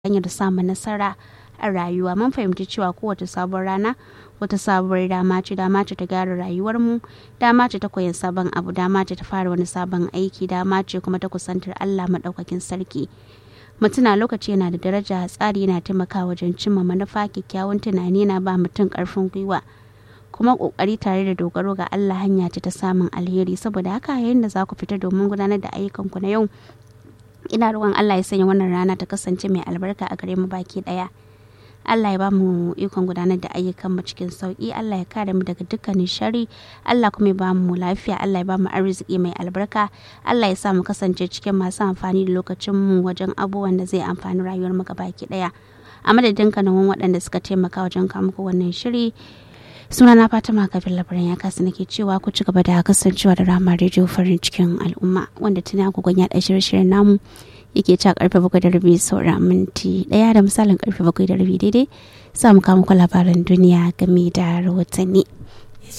hanyar samun nasara a rayuwa mun fahimci cewa kowace sabon rana wata sabuwar dama ce dama ce ta gyara rayuwarmu dama ce ta koyan sabon abu dama ce ta fara wani sabon aiki dama ce kuma ta kusantar allah maɗaukakin sarki mutuna lokaci yana da daraja tsari yana taimakawa wajen cimma manufa kyakkyawan tunani na ba mutum ƙarfin gwiwa kuma kokari tare da dogaro ga Allah hanya ce ta samun alheri saboda haka yayin da za ku fita domin gudanar da ayyukanku na yau ina roƙon Allah ya sanya wannan rana ta kasance mai albarka a gare mu baki daya Allah ya ba mu ikon gudanar da ayyukan mu cikin sauki Allah ya kare mu daga dukkanin shari Allah kuma ya ba mu lafiya Allah ya ba mu arziki mai albarka Allah ya sa mu kasance cikin masu amfani da lokacin mu wajen abubuwan da zai amfani rayuwar mu baki daya a madadin kanawan waɗanda suka taimaka wajen kawo muku wannan shiri suna na fatima kafin labaran ya kasa nake cewa ku ci gaba da kasancewa da rama rediyo farin cikin al'umma wanda tuni agogon ya ɗaya shirye namu yake ca karfe bakwai da rabi sauran minti ɗaya da misalin karfe bakwai da rabi daidai za mu kama ku labaran duniya game da rahotanni